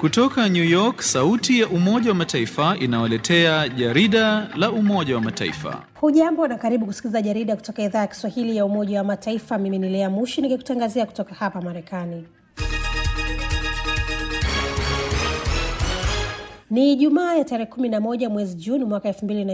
Kutoka New York, sauti ya Umoja wa Mataifa inawaletea jarida la Umoja wa Mataifa. Hujambo na karibu kusikiliza jarida kutoka idhaa ya Kiswahili ya Umoja wa Mataifa. Mimi ni Lea Mushi nikikutangazia kutoka hapa Marekani. Ni Ijumaa ya tarehe 11 mwezi Juni mwaka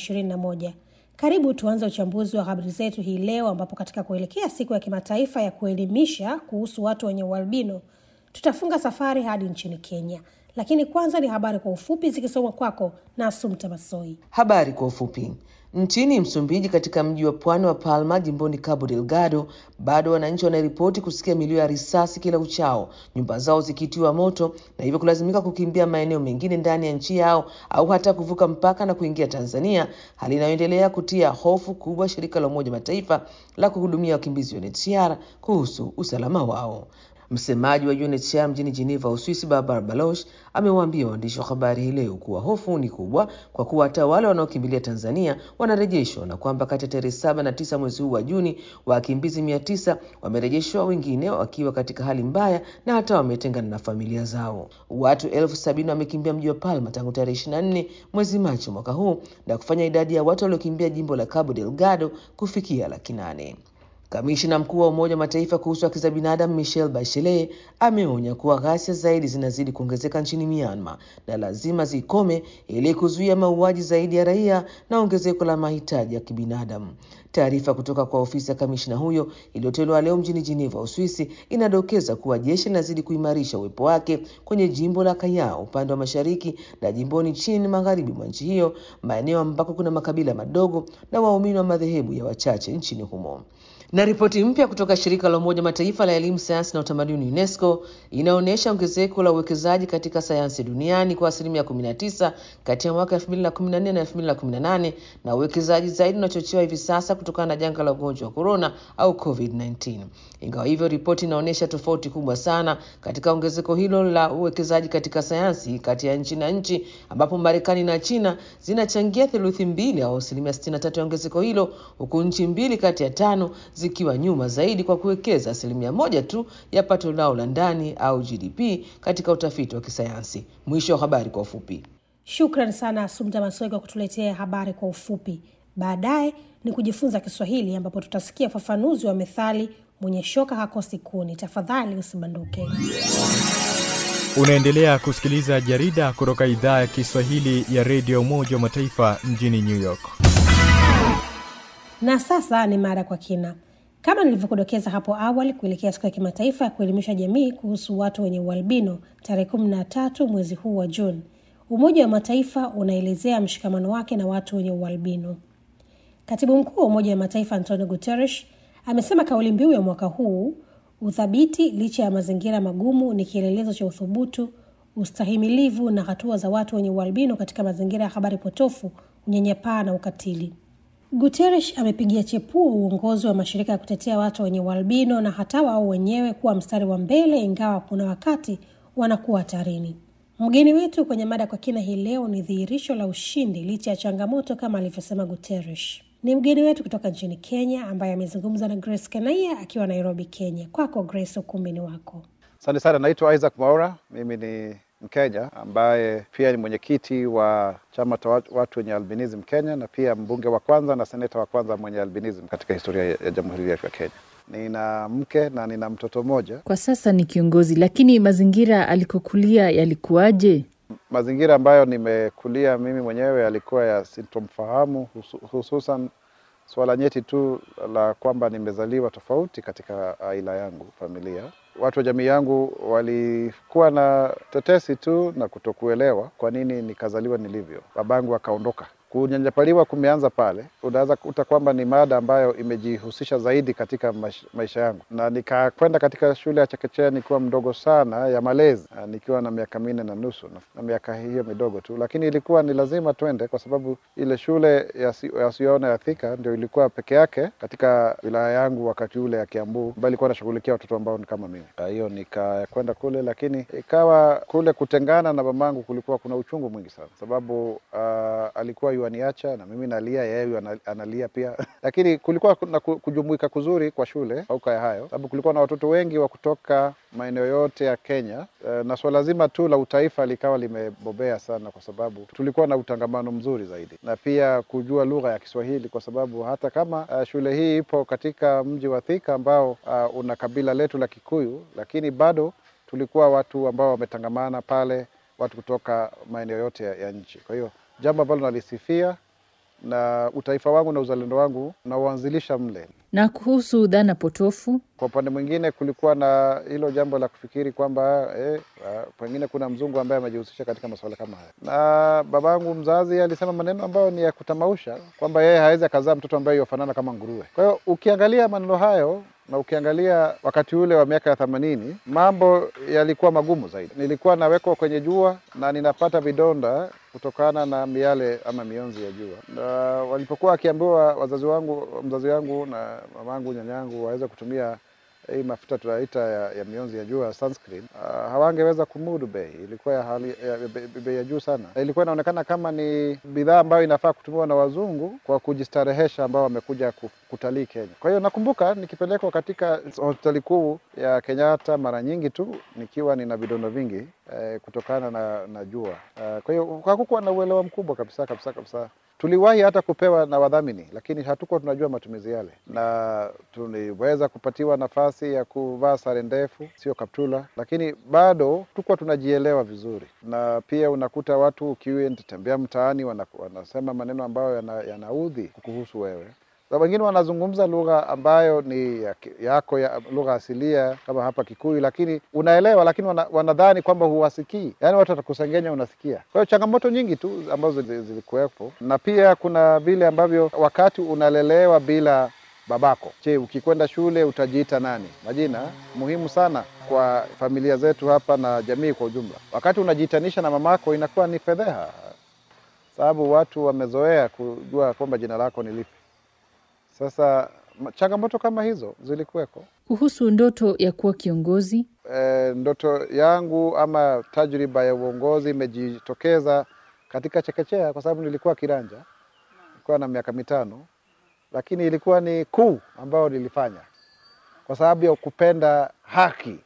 2021. Karibu tuanze uchambuzi wa habari zetu hii leo, ambapo katika kuelekea siku ya kimataifa ya kuelimisha kuhusu watu wenye ualbino tutafunga safari hadi nchini Kenya. Lakini kwanza ni habari kwa ufupi zikisomwa kwako na Asumta Masoi. Habari kwa ufupi. Nchini Msumbiji, katika mji wa pwani wa Palma, jimboni Cabo Delgado, bado wananchi wanaripoti kusikia milio ya risasi kila uchao, nyumba zao zikitiwa moto na hivyo kulazimika kukimbia maeneo mengine ndani ya nchi yao au hata kuvuka mpaka na kuingia Tanzania, hali inayoendelea kutia hofu kubwa shirika la Umoja Mataifa la kuhudumia wakimbizi UNHCR kuhusu usalama wao. Msemaji wa UNHCR mjini Geneva, Uswisi, Barbara Baloch amewaambia waandishi wa habari hii leo kuwa hofu ni kubwa kwa kuwa hata wale wanaokimbilia Tanzania wanarejeshwa na kwamba kati ya tarehe saba na tisa mwezi huu wa Juni wakimbizi mia tisa wamerejeshwa, wengine wakiwa katika hali mbaya na hata wametengana na familia zao. Watu elfu sabini wamekimbia mji wa Palma tangu tarehe ishirini na nne mwezi Machi mwaka huu na kufanya idadi ya watu waliokimbia jimbo la Cabo Delgado kufikia laki nane. Kamishina mkuu wa Umoja wa Mataifa kuhusu haki za binadamu Michelle Bachelet ameonya kuwa ghasia zaidi zinazidi kuongezeka nchini Myanmar na lazima zikome ili kuzuia mauaji zaidi ya raia na ongezeko la mahitaji ya kibinadamu. Taarifa kutoka kwa ofisi ya kamishina huyo iliyotolewa leo mjini Geneva, Uswisi, inadokeza kuwa jeshi linazidi kuimarisha uwepo wake kwenye jimbo la Kayao upande wa mashariki na jimboni chini magharibi mwa nchi hiyo, maeneo ambako kuna makabila madogo na waumini wa madhehebu ya wachache nchini humo na ripoti mpya kutoka shirika la Umoja Mataifa la elimu, sayansi na utamaduni UNESCO inaonyesha ongezeko la uwekezaji katika sayansi duniani kwa asilimia 19 kati ya mwaka 2014 na 2018, na uwekezaji zaidi unachochewa hivi sasa kutokana na janga la ugonjwa wa corona au COVID-19. Ingawa hivyo, ripoti inaonyesha tofauti kubwa sana katika ongezeko hilo la uwekezaji katika sayansi kati ya nchi na nchi, ambapo Marekani na China zinachangia theluthi mbili au asilimia 63 ya ongezeko hilo, huku nchi mbili kati ya tano zikiwa nyuma zaidi kwa kuwekeza asilimia moja tu ya pato lao la ndani au GDP katika utafiti wa kisayansi. Mwisho wa habari kwa ufupi. Shukran sana Asumta Masoi kwa kutuletea habari kwa ufupi. Baadaye ni kujifunza Kiswahili ambapo tutasikia ufafanuzi wa methali mwenye shoka hakosi kuni. Tafadhali usibanduke. Unaendelea kusikiliza jarida kutoka idhaa ya Kiswahili ya redio Umoja wa Mataifa mjini New York. Na sasa ni mada kwa kina. Kama nilivyokudokeza hapo awali, kuelekea siku ya kimataifa ya kuelimisha jamii kuhusu watu wenye ualbino tarehe kumi na tatu mwezi huu wa Juni, Umoja wa Mataifa unaelezea mshikamano wake na watu wenye ualbino. Katibu mkuu wa Umoja wa Mataifa Antonio Guterres amesema kauli mbiu ya mwaka huu, uthabiti licha ya mazingira magumu, ni kielelezo cha uthubutu, ustahimilivu na hatua za watu wenye ualbino katika mazingira ya habari potofu, unyanyapaa na ukatili. Guterres amepigia chepuo uongozi wa mashirika ya kutetea watu wenye ualbino na hata wao wenyewe kuwa mstari wa mbele, ingawa kuna wakati wanakuwa hatarini. Mgeni wetu kwenye mada kwa kina hii leo ni dhihirisho la ushindi licha ya changamoto, kama alivyosema Guterres. Ni mgeni wetu kutoka nchini Kenya ambaye amezungumza na Grace Kenaia akiwa Nairobi, Kenya. Kwako Grace, ukumbini wako. Asante sana. Naitwa Isaac Mwaura, mimi ni Mkenya ambaye pia ni mwenyekiti wa chama cha watu wenye albinism Kenya na pia mbunge wa kwanza na seneta wa kwanza mwenye albinism katika historia ya Jamhuri ya Kenya. Nina mke na nina mtoto mmoja. Kwa sasa ni kiongozi, lakini mazingira alikokulia yalikuwaje? Mazingira ambayo nimekulia mimi mwenyewe yalikuwa ya sintomfahamu, hususan swala nyeti tu la kwamba nimezaliwa tofauti katika aila yangu, familia watu wa jamii yangu walikuwa na tetesi tu na kutokuelewa kwa nini nikazaliwa nilivyo. Babangu akaondoka. Kunyanyapaliwa kumeanza pale, unaweza kuta kwamba ni mada ambayo imejihusisha zaidi katika maisha yangu, na nikakwenda katika shule ya chekechea nikiwa mdogo sana ya malezi, nikiwa na miaka minne na nusu na miaka hiyo midogo tu, lakini ilikuwa ni lazima twende kwa sababu ile shule yasiyoona ya Thika ndio ilikuwa peke yake katika wilaya yangu wakati ule ya Kiambu, ambayo ilikuwa nashughulikia watoto ambao ni kama mimi. Kwa hiyo nikakwenda kule, lakini ikawa kule kutengana na mamangu kulikuwa kuna uchungu mwingi sana, sababu uh, alikuwa yuaniacha na mimi nalia, yeye yu ana- analia pia lakini kulikuwa kuna ku- kujumuika kuzuri kwa shule fauka ya hayo, sababu kulikuwa na watoto wengi wa kutoka maeneo yote ya Kenya eh, na swala zima tu la utaifa likawa limebobea sana, kwa sababu tulikuwa na utangamano mzuri zaidi, na pia kujua lugha ya Kiswahili, kwa sababu hata kama uh, shule hii ipo katika mji wa Thika ambao uh, una kabila letu la Kikuyu, lakini bado tulikuwa watu ambao wametangamana pale, watu kutoka maeneo yote ya, ya nchi. Kwa hiyo jambo ambalo nalisifia na utaifa wangu na uzalendo wangu nauanzilisha mle. Na kuhusu dhana potofu, Kwa upande mwingine, kulikuwa na hilo jambo la kufikiri kwamba eh, ah, pengine kuna mzungu ambaye amejihusisha katika masuala kama haya, na babangu mzazi alisema maneno ambayo ni ya kutamausha kwamba yeye hawezi akazaa mtoto ambaye yofanana kama nguruwe. Kwa hiyo ukiangalia maneno hayo na ukiangalia wakati ule wa miaka ya themanini, mambo yalikuwa magumu zaidi. Nilikuwa nawekwa kwenye jua na ninapata vidonda kutokana na miale ama mionzi ya jua, na walipokuwa wakiambiwa wazazi wangu, mzazi wangu na mamangu, nyanyangu waweze kutumia hii mafuta tunaita ya, ya mionzi ya jua sunscreen, uh, hawangeweza kumudu bei. Ilikuwa ya hali ya bei bei ya juu sana, na ilikuwa inaonekana kama ni bidhaa ambayo inafaa kutumiwa na wazungu kwa kujistarehesha, ambao wamekuja ku- kutalii Kenya. Kwa hiyo nakumbuka nikipelekwa katika hospitali kuu ya Kenyatta mara nyingi tu nikiwa nina vidonda vingi eh, kutokana na, na jua eh, kwa hiyo hakukuwa na uelewa mkubwa kabisa kabisa kabisa. Tuliwahi hata kupewa na wadhamini, lakini hatukuwa tunajua matumizi yale, na tuliweza kupatiwa nafasi ya kuvaa sare ndefu, sio kaptula, lakini bado tukuwa tunajielewa vizuri. Na pia unakuta watu ukiwa mtaani wana, wanasema maneno ambayo yana- yanaudhi kuhusu wewe na wengine wanazungumza lugha ambayo ni ya, yako ya lugha asilia kama hapa Kikuyu, lakini unaelewa, lakini wana, wanadhani kwamba huwasikii, yaani watu watakusengenya unasikia. Kwa hiyo changamoto nyingi tu ambazo zili- zilikuwepo, na pia kuna vile ambavyo wakati unalelewa bila babako, je, ukikwenda shule utajiita nani? Majina muhimu sana kwa familia zetu hapa na jamii kwa ujumla. Wakati unajiitanisha na mamako inakuwa ni fedheha, sababu watu wamezoea kujua kwamba jina lako ni lipi. Sasa ma- changamoto kama hizo zilikuweko. kuhusu ndoto ya kuwa kiongozi, E, ndoto yangu ama tajriba ya uongozi imejitokeza katika chekechea, kwa sababu nilikuwa kiranja, nilikuwa na miaka mitano, lakini ilikuwa ni kuu ambayo nilifanya kwa sababu ya kupenda haki.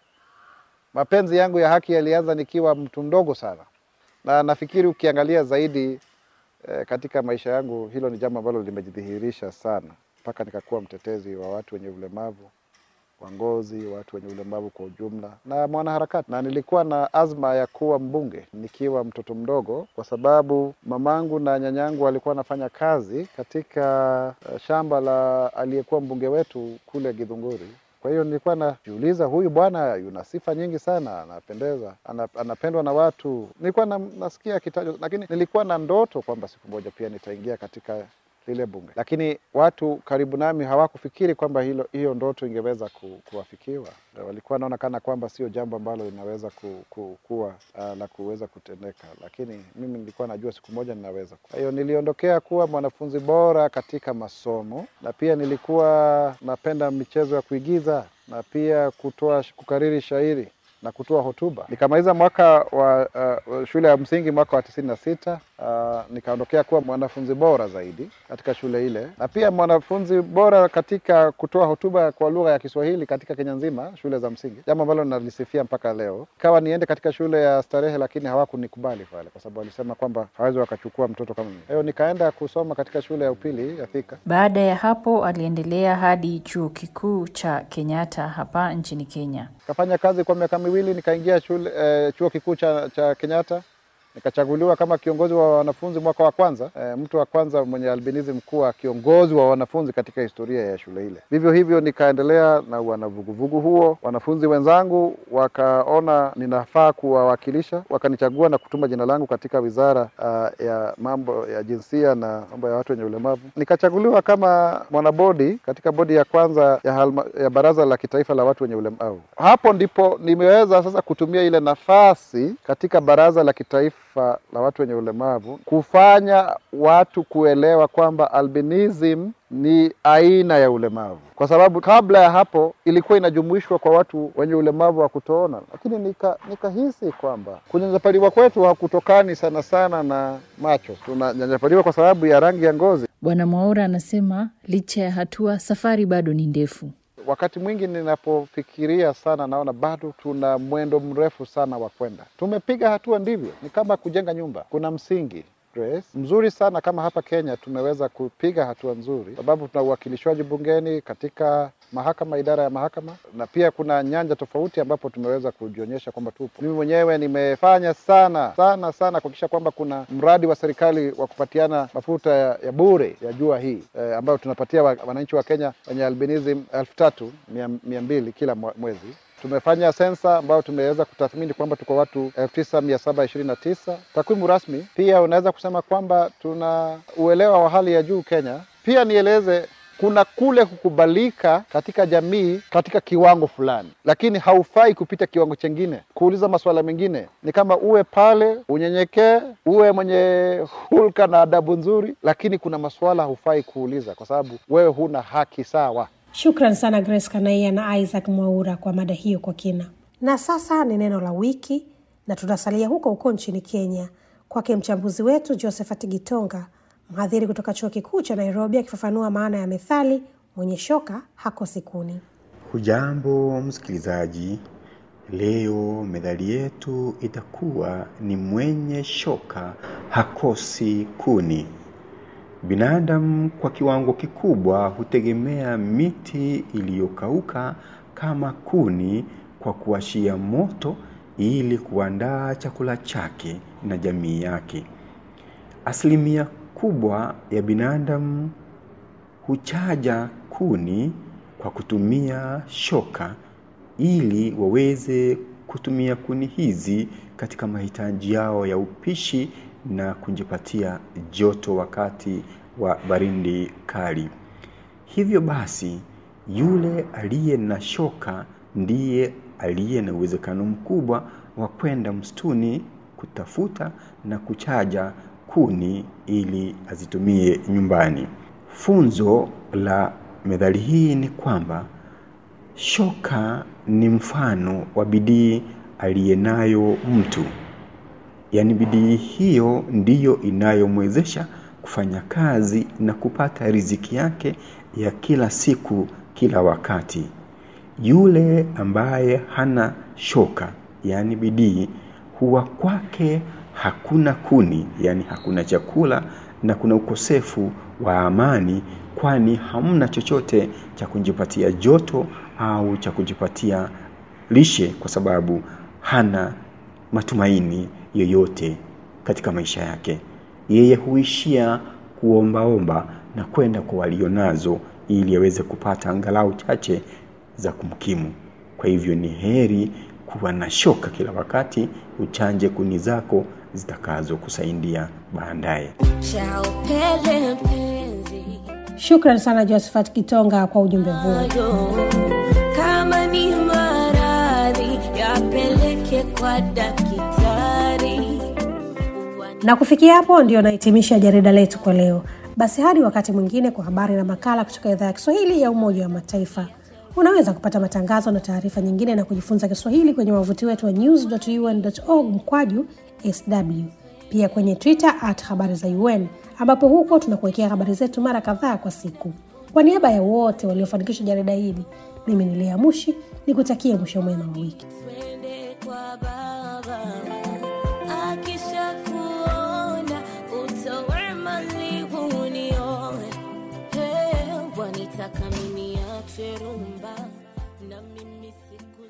Mapenzi yangu ya haki yalianza nikiwa mtu mdogo sana, na nafikiri ukiangalia zaidi eh, katika maisha yangu hilo ni jambo ambalo limejidhihirisha sana mpaka nikakuwa mtetezi wa watu wenye ulemavu wa ngozi, watu wenye ulemavu kwa ujumla na mwanaharakati, na nilikuwa na azma ya kuwa mbunge nikiwa mtoto mdogo, kwa sababu mamangu na nyanyangu walikuwa wanafanya kazi katika eh, shamba la aliyekuwa mbunge wetu kule Githunguri. Kwa hiyo nilikuwa najiuliza, huyu bwana yuna sifa nyingi sana, anapendeza, ana, anapendwa na watu. Nilikuwa na, nasikia kitajwa, lakini nilikuwa na ndoto kwamba siku moja pia nitaingia katika lile bunge, lakini watu karibu nami hawakufikiri kwamba hilo hiyo ndoto ingeweza ku, kuwafikiwa. Na Walikuwa wanaona kana kwamba sio jambo ambalo linaweza ku, ku, kuwa uh, la kuweza kutendeka, lakini mimi nilikuwa najua siku moja ninaweza. Kwa hiyo niliondokea kuwa mwanafunzi bora katika masomo, na pia nilikuwa napenda michezo ya kuigiza na pia kutoa kukariri shairi na kutoa hotuba. Nikamaliza mwaka wa uh, shule ya msingi mwaka wa tisini na sita. Uh, nikaondokea kuwa mwanafunzi bora zaidi katika shule ile, na pia mwanafunzi bora katika kutoa hotuba kwa lugha ya Kiswahili katika Kenya nzima, shule za msingi, jambo ambalo nalisifia mpaka leo. Ikawa niende katika shule ya starehe, lakini hawakunikubali pale kwa sababu walisema kwamba hawezi wakachukua mtoto kama mimi. Kwa hiyo nikaenda kusoma katika shule ya upili ya Thika. Baada ya hapo aliendelea hadi chuo kikuu cha Kenyatta hapa nchini Kenya. Nikafanya kazi kwa miaka miwili, nikaingia shule eh, chuo kikuu cha, cha Kenyatta nikachaguliwa kama kiongozi wa wanafunzi mwaka wa kwanza e, mtu wa kwanza mwenye albinism kuwa kiongozi wa wanafunzi katika historia ya shule ile. Vivyo hivyo nikaendelea na wanavuguvugu huo. Wanafunzi wenzangu wakaona ninafaa kuwawakilisha, wakanichagua na kutuma jina langu katika wizara uh, ya mambo ya jinsia na mambo ya watu wenye ulemavu. Nikachaguliwa kama mwanabodi katika bodi ya kwanza ya, halma, ya baraza la kitaifa la watu wenye ulemavu. Hapo ndipo nimeweza sasa kutumia ile nafasi katika baraza la kitaifa taifa la watu wenye ulemavu kufanya watu kuelewa kwamba albinism ni aina ya ulemavu, kwa sababu kabla ya hapo ilikuwa inajumuishwa kwa watu wenye ulemavu wa kutoona, lakini nika nikahisi kwamba kunyanyapaliwa kwetu hakutokani sana sana na macho, tunanyanyapaliwa kwa sababu ya rangi ya ngozi. Bwana Mwaura anasema licha ya hatua, safari bado ni ndefu. Wakati mwingi ninapofikiria sana, naona bado tuna mwendo mrefu sana wa kwenda. Tumepiga hatua, ndivyo, ni kama kujenga nyumba, kuna msingi Grace, mzuri sana kama hapa Kenya tumeweza kupiga hatua nzuri, sababu tuna uwakilishwaji bungeni katika mahakama, idara ya mahakama, na pia kuna nyanja tofauti ambapo tumeweza kujionyesha kwamba tupo. Mimi mwenyewe nimefanya sana sana sana kuhakikisha kwamba kuna mradi wa serikali wa kupatiana mafuta ya, ya bure ya jua hii eh, ambayo tunapatia wa, wananchi wa Kenya wenye albinism elfu tatu mia, mia mbili kila mwezi tumefanya sensa ambayo tumeweza kutathmini kwamba tuko watu elfu tisa mia saba ishirini na tisa. Takwimu rasmi pia unaweza kusema kwamba tuna uelewa wa hali ya juu Kenya. Pia nieleze kuna kule kukubalika katika jamii katika kiwango fulani, lakini haufai kupita kiwango chengine. Kuuliza masuala mengine ni kama uwe pale, unyenyekee, uwe mwenye hulka na adabu nzuri, lakini kuna masuala haufai kuuliza kwa sababu wewe huna haki sawa. Shukran sana Grace Kanaia na Isaac Mwaura kwa mada hiyo kwa kina. Na sasa ni neno la wiki, na tutasalia huko huko nchini Kenya, kwake mchambuzi wetu Josephat Gitonga, mhadhiri kutoka chuo kikuu cha Nairobi, akifafanua maana ya methali mwenye shoka hakosi kuni. Hujambo msikilizaji, leo methali yetu itakuwa ni mwenye shoka hakosi kuni. Binadamu kwa kiwango kikubwa hutegemea miti iliyokauka kama kuni kwa kuwashia moto ili kuandaa chakula chake na jamii yake. Asilimia kubwa ya binadamu huchaja kuni kwa kutumia shoka ili waweze kutumia kuni hizi katika mahitaji yao ya upishi na kujipatia joto wakati wa baridi kali. Hivyo basi, yule aliye na shoka ndiye aliye na uwezekano mkubwa wa kwenda msituni kutafuta na kuchaja kuni ili azitumie nyumbani. Funzo la methali hii ni kwamba shoka ni mfano wa bidii aliyenayo mtu yaani bidii hiyo ndiyo inayomwezesha kufanya kazi na kupata riziki yake ya kila siku kila wakati. Yule ambaye hana shoka, yaani bidii, huwa kwake hakuna kuni, yaani hakuna chakula na kuna ukosefu wa amani, kwani hamna chochote cha kujipatia joto au cha kujipatia lishe, kwa sababu hana matumaini yoyote katika maisha yake. Yeye huishia kuombaomba na kwenda kwa walionazo ili aweze kupata angalau chache za kumkimu. Kwa hivyo ni heri kuwa na shoka kila wakati, uchanje kuni zako zitakazo kusaidia baadaye. Shukran sana Josephat Kitonga kwa ujumbe huo. Kama ni maradhi yapeleke kwa daktari. Na kufikia hapo ndio nahitimisha jarida letu kwa leo. Basi hadi wakati mwingine kwa habari na makala kutoka idhaa ya Kiswahili ya Umoja wa Mataifa. Unaweza kupata matangazo na taarifa nyingine na kujifunza Kiswahili kwenye wavuti wetu wa news.un.org mkwaju sw, pia kwenye Twitter at habari za UN, ambapo huko tunakuwekea habari zetu mara kadhaa kwa siku. Kwa niaba ya wote waliofanikisha jarida hili, mimi ni Lea Mushi ni kutakia mwisho mwema wa wiki. Twende kwa baba akisha kuona utowe mali unioe Hey, wanitaka mimi ache rumba na mimi siku